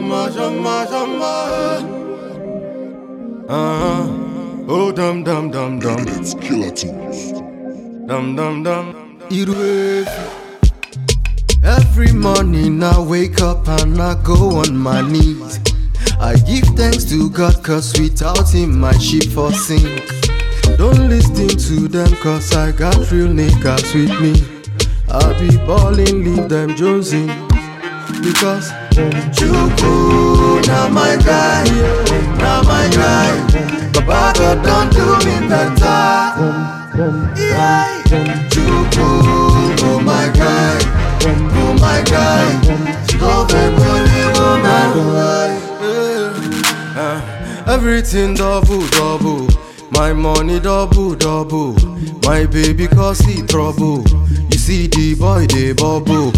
shama, shama, shama. Uh-huh. Oh, dum, dum, dum, dum. It's killer tunes. Dum, dum, dum. Iruefi. Every morning I wake up and I go on my knees. I give thanks to God cause without him my ship for sink. Don't listen to them cause I got real niggas with me. I be ballin', leave them jonesing. Because Chuku, now my guy, now my guy. Baba God don't do me better. Yeah, Chuku, oh my guy, oh my guy. Love a bully woman. Uh, everything double, double. My money double, double. My baby cause he trouble. You see the boy they bubble.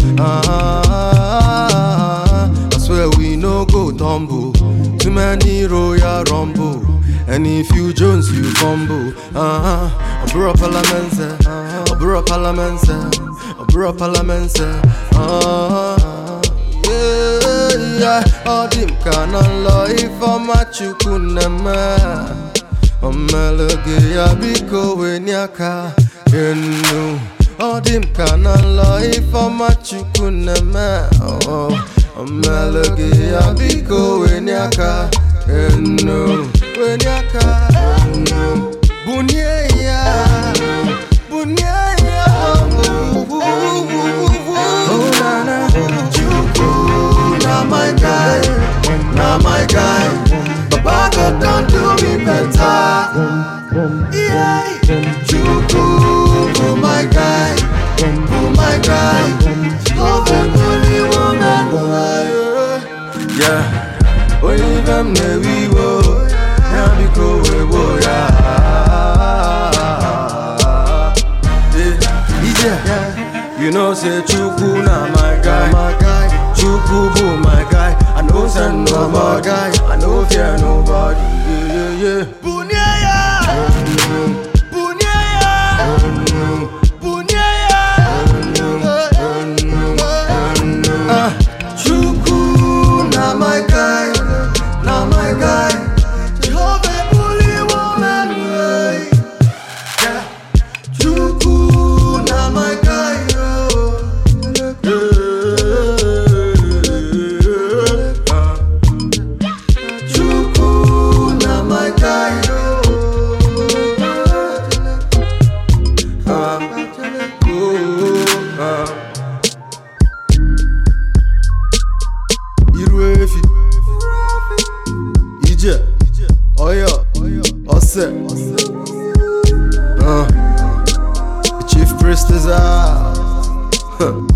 Ah, I swear we no go tumble. Too many royal rumble. And if you Jones, you fumble. Ah, uh-huh. Abura Parliament, uh-huh. Abura Parliament, Abura Parliament, ah, yeah, yeah. All them can lọ ifeọma chukwu na-eme omeloge ya biko wenye aka enu ọ dị m ka na nlọ ifeọma chukwu na-eme oh, omeloge ya biko wenye aka enu wenye aka enu bunye ya bunye ya oh na na chukwu na my guy na my guy baba God don do me better. Yeah, Chukwu, oh my guy, oh my guy, love a holy woman. Yeah, only them ne we wo, ya biko we wo ya. Yeah, you know say Chukwu na my guy, my guy. Chukwu bụ my guy, I no send nobody, I no fear nobody. Yeah, yeah, yeah. Bunye ya, bunye ya, bunye ya. Ah, Chukwu na my guy, na my guy. Jehovah bully woman, way. Yeah. Chukwu na my guy, oh. Yeah. Ah. Chukwu na my guy, oh. Ah. Oh, ah. Iru efi Ije Oyo Ose uh. Chief Priest is out